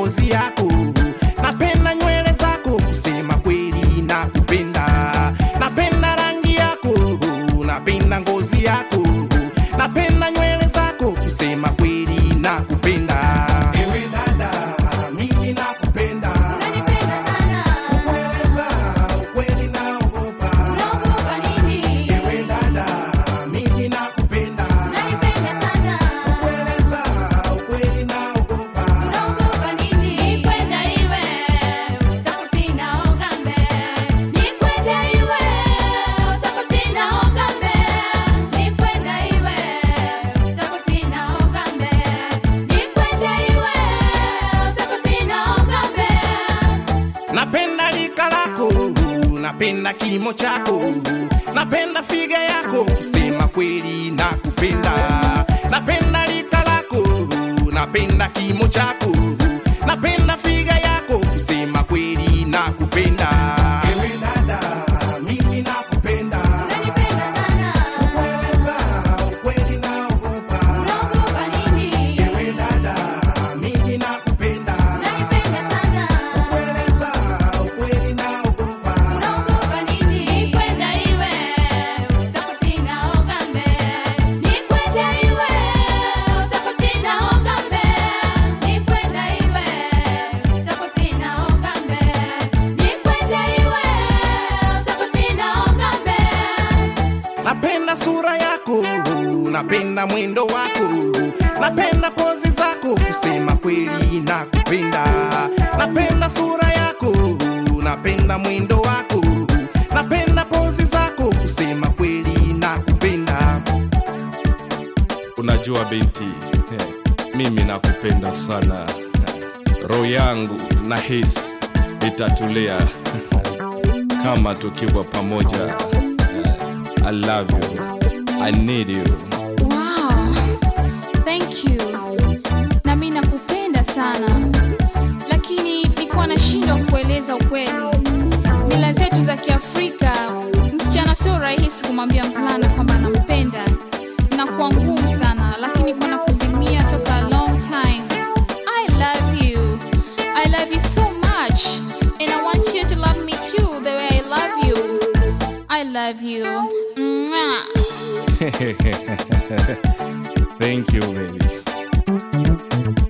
ngozi yako napenda nywele zako kusema kweli na kupenda napenda rangi yako napenda ngozi yako napenda nywele zako kusema kweli na kupenda ewe dada mimi nakupenda Unanipenda sana. kukueleza ukweli naogopa Unaogopa nini? ewe dada mimi nakupenda Unanipenda sana. kukueleza ukweli naogopa Unaogopa nini? Nikwenda iwe, utakutina ogambe. Nikwenda iwe, utakutina ogambe. Nikwenda iwe, utakutina ogambe. Nikwenda iwe, utakutina ogambe. napenda lika lako napenda kilimo chako napenda figa yako kusema kweli na kupenda napenda lika lako napenda kilimo chako napenda figa yako kusema kweli na kupenda ewe dada mimi nakupenda Unanipenda sana. kukueleza ukweli naogopa Unaogopa nini? ewe dada mimi nakupenda Unanipenda sana. kukueleza ukweli naogopa Unaogopa nini? Nikwenda iwe, utakutina ogambe. Nikwenda iwe, utakutina ogambe. Nikwenda iwe, utakutina ogambe. Nikwenda iwe, utakutina ogambe. napenda sura yako napenda mwendo wako napenda pozi zako kusema kweli na kupenda napenda sura yako napenda mwendo wako napenda pozi zako kusema kweli na kupenda Unajua binti, eh, mimi nakupenda sana, roho yangu na hisi itatulia kama tukiwa pamoja. Eh, I love you, I need you. Wow, thank you. Na mimi nakupenda sana, lakini nilikuwa nashindwa kueleza ukweli. Mila zetu za Kiafrika, msichana sio rahisi kumwambia mvulana kwamba anampenda, inakuwa ngumu sana, lakini kwa nakuzimia toka a long time. I love you, I love you so much, and I want you to love me too the way I love you. I love you. Mwah. Thank you baby.